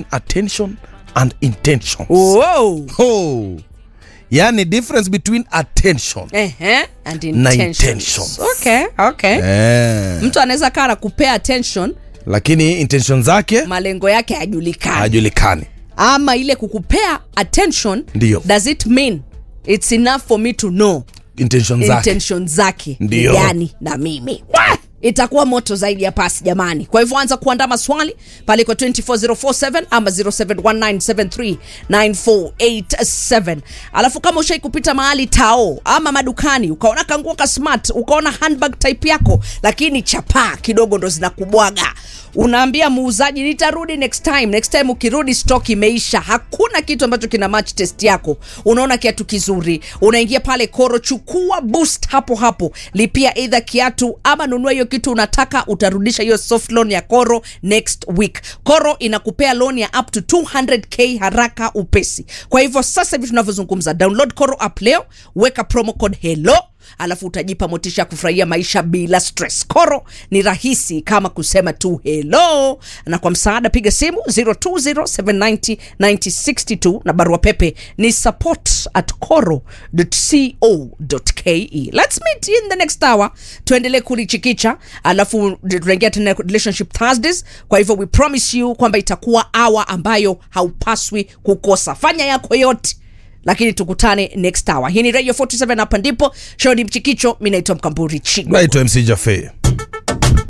attention and intentions Wow. oh. yani difference between attention Ehe, and Na intentions. intentions. Okay, okay. eh. mtu anaweza kaa na kupea attention lakini intention zake malengo yake hayajulikani hajulikani ama ile kukupea attention Ndiyo. does it mean it's enough for me to know intention zake intention zake ni Ndiyo. gani na mimi Wah! itakuwa moto zaidi ya pasi jamani kwa hivyo anza kuandaa maswali pale kwa 24047 ama 0719739487 alafu kama ushai kupita mahali tao ama madukani ukaona kanguo ka smart ukaona handbag type yako lakini chapaa kidogo ndo zinakubwaga unaambia muuzaji nitarudi next time next time ukirudi stock imeisha hakuna kitu ambacho kina match test yako unaona kiatu kizuri unaingia pale koro chukua boost hapo hapo lipia eidha kiatu ama nunua hiyo kitu unataka utarudisha hiyo soft loan ya koro next week koro inakupea loan ya up to 200k haraka upesi kwa hivyo sasa hivi tunavyozungumza download koro app leo weka promo code hello alafu utajipa motisha ya kufurahia maisha bila stress koro ni rahisi kama kusema tu hello na kwa msaada piga simu 0207909062 na barua pepe ni support at coro.co.ke let's meet in the next hour tuendelee kulichikicha alafu tunaingia tena relationship thursdays kwa hivyo we promise you kwamba itakuwa hour ambayo haupaswi kukosa fanya yako yote lakini tukutane next hour hii ni radio 47 hapa ndipo show ni mchikicho mi naitwa mkamburi chigo naitwa mc jafe